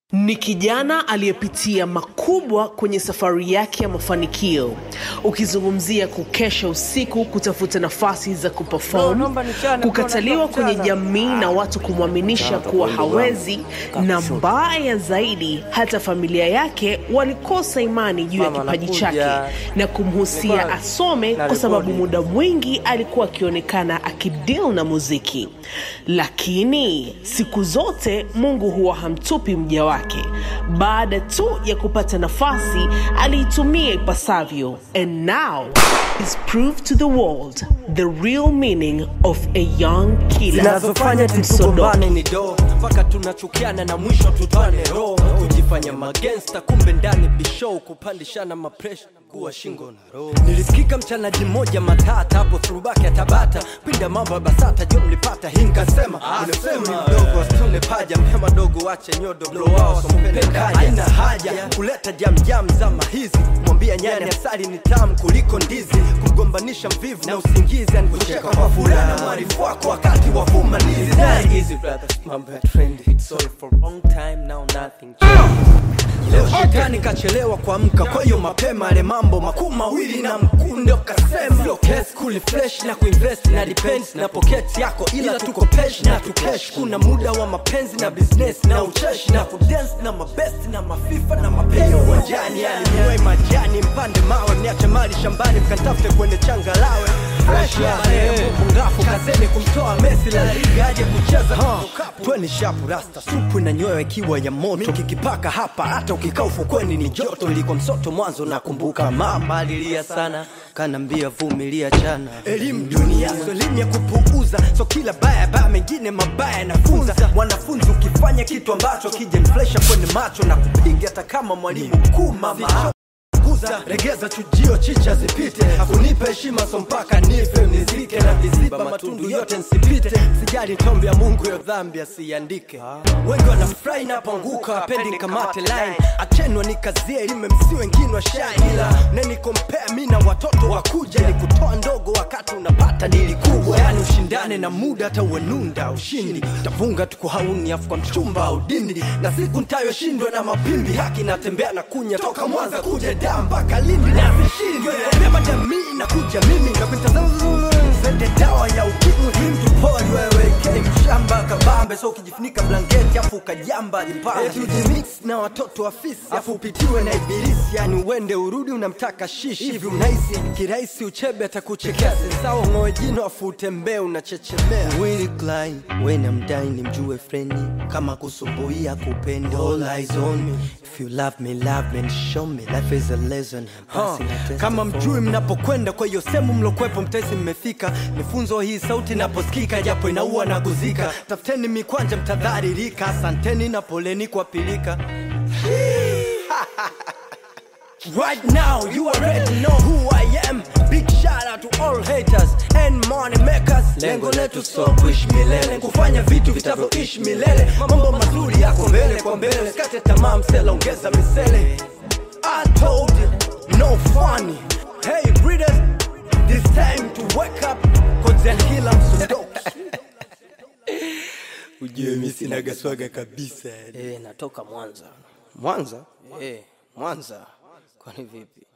Ni kijana aliyepitia makubwa kwenye safari yake ya mafanikio, ukizungumzia kukesha usiku kutafuta nafasi za No, kuperform, naomba nichane, kukataliwa naomba kwenye nichane. jamii na watu kumwaminisha kuwa hawezi, na mbaya zaidi, hata familia yake walikosa imani juu ya Mama, kipaji nakuja. chake na kumhusia Nilikuwa- asome na kwa sababu rekodi. muda mwingi alikuwa akionekana akideal na muziki, lakini siku zote Mungu huwa hamtupi mja wake. Baada tu ya kupata nafasi, aliitumia ipasavyo, and now is proved to the world the real meaning of a young killer. zinazofanya tutugombane ni do mpaka tunachukiana na mwisho tutwane roho kujifanya magensta kumbe ndani bishow kupandishana mapresha kuwa shingo na roho nilisikika mchanaji mmoja matata hapo throwback ya tabata pinda mambo ya basata jo mlipata hii nkasema unasema mdogo asitune paja mpema dogo wache nyodo blow wao sompenda haina haja kuleta jamjam zama hizi mwambia nyani asali ni tamu kuliko ndizi kumgombanisha mvivu na usingizi anikucheka kwa furaha na mwarifu wako wakati wa fumanizi That easy brothers mambo ya trendy it's all for long time now nothing Leo shetani kachelewa kuamka, kwa hiyo mapema ale mambo makuu mawili na mkunde ukasema sio kesi kuli fresh na kuinvest na depends na pocket yako, ila tuko pesh na tukesh. Kuna muda wa mapenzi na business na ucheshi na kudance na mabest na mafifa na mapenzi uwanjani, yani mwe majani mpande mawe, mniache mali shambani mkatafute kwenye changalawe fresh ya marehemu ngafu kazeni kumtoa Messi la liga aje kucheza tweni shapu rasta supu na nyoyo ikiwa ya moto kikipaka hapa hata ukikaa ufukweni ni joto ilikuwa msoto mwanzo nakumbuka mama alilia sana kanambia vumilia chana elimu dunia so elimu ya kupuuza so kila baya baya mengine mabaya nafunza mwanafunzi ukifanya kitu ambacho kijaniflesha kwenye macho na kupiga hata kama mwalimu mkuu mama kuza regeza chujio chicha zipite akunipa heshima so mpaka nife nizike na viziba matundu yote nsipite sijali tombi ya mungu yo dhambi asiandike wengi wanafurahi napoanguka wapendi kamate line achenwa nikazie elime msi wengine wa shine ila nenikompea mi na watoto wakuja ni kutoa ndogo wakati unapata dili kubwa yani ushindane na muda hata uenunda ushindi tafunga tuko hauni afu kwa mchumba au dindi na siku ntayoshindwa na mapimbi haki natembea na kunya toka mwanza kuja daa mpaka lindi na vishindwe beba jamii na kuja mimi na kuitazama zende dawa ya ukimwi mtu pori wewe kei mshamba kabambe so ukijifunika blanketi afu ukajamba jipambe tujimix na watoto wa fisi afu upitiwe na ibilisi yani uende urudi unamtaka shishi hivi unahisi kirahisi uchebe atakuchekea sensao ng'oe jino afu utembee unachechemea Willy Klein wena mdai ni mjue freni kama kusumbuia kupenda all eyes on me if you love me love me and show me life is a lesson Passing a test kama mjui mnapokwenda kwa hiyo sehemu mlokwepo mtaisi mmefika nifunzo hii sauti naposikika japo inaua na kuzika tafuteni mikwanja mtadharirika asanteni na poleni kwa pilika Right now, you already know who I am. Big shout out to all haters and money makers. Lengo letu so kuishi milele, kufanya vitu vitavyoishi milele. Mambo mazuri yako mbele kwa mbele, sikate tamaa, msela ongeza misele. I told you, no funny. Hey readers, this time to wake up, cause then kila msundoki. Ujue mi sinaga swaga kabisa. Eh, natoka Mwanza. Mwanza? Eh, Mwanza. Kwani vipi?